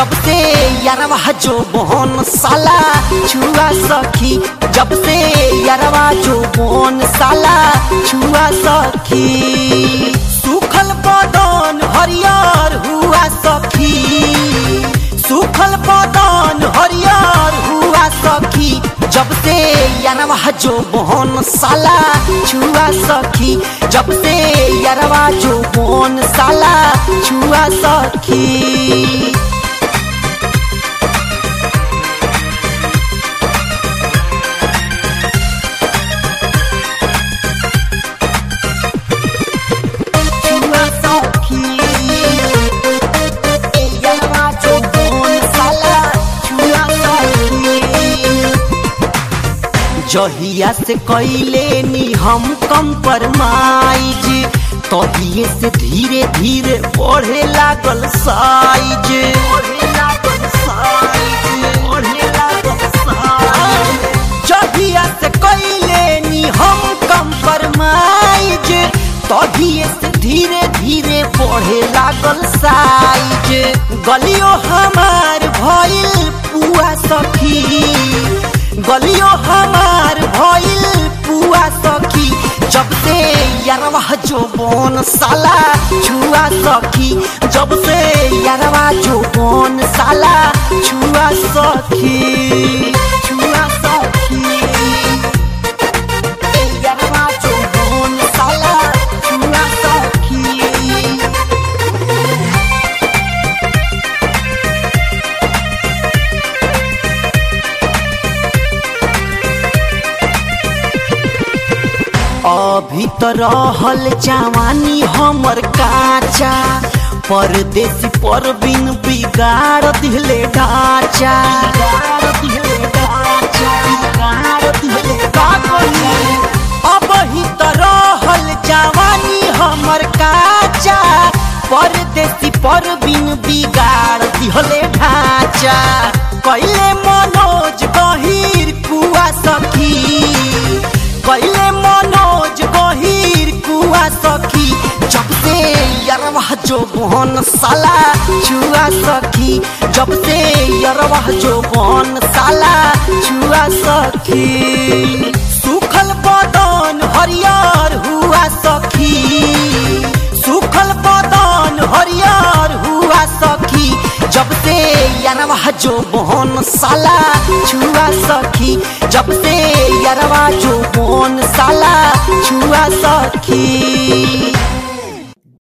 जब से यारवा जो बोन साला छुआ सखी जब से यारवा जो बोन साला छुआ सखी सुखल बदन हरियर हुआ सखी सुखल बदन हरियर हुआ सखी जब से यारवा जो बोन साला छुआ सखी जब से यारवा जो बोन साला छुआ सखी छुआ सखी यारवा जो बोन साला छुआ सखी जहिया से कैले नी हम कम परमाइज तहिए से धीरे धीरे बढ़े लागल साइज जहिया से कैले नी हम कम परमाइज तहिए से धीरे धीरे बढ़े लागल साइज गलियो हमार भइल पुआ सखी गलियो हमार भइल पुआ सखी जब से यारवा जो बोन साला छुआ सखी जब से यारवा जो बोन साला छुआ सखी छुआ सखी यारवा जो बोन साला छुआ सखी अभी तो रहल जवानी हमर काचा परदेसी पर बिन बिगाड़ दिले ढांचा अब ही तो रहल जवानी हमर काचा परदेसी पर बिन बिगाड़ दिहले ढांचा कैले मनोज गहीर कुआ सखी कैले मनोज गहीर कुआ सखी जब से यरवा जो बहन साला छुआ सखी जब से यरवा जो बहन साला छुआ सखी सुखल बदन हरियर हुआ सखी सुखल बदन हरियर हुआ सखी जब से यारवा जो बोन साला छुआ सखी जब से यारवा जो बोन साला छुआ सखी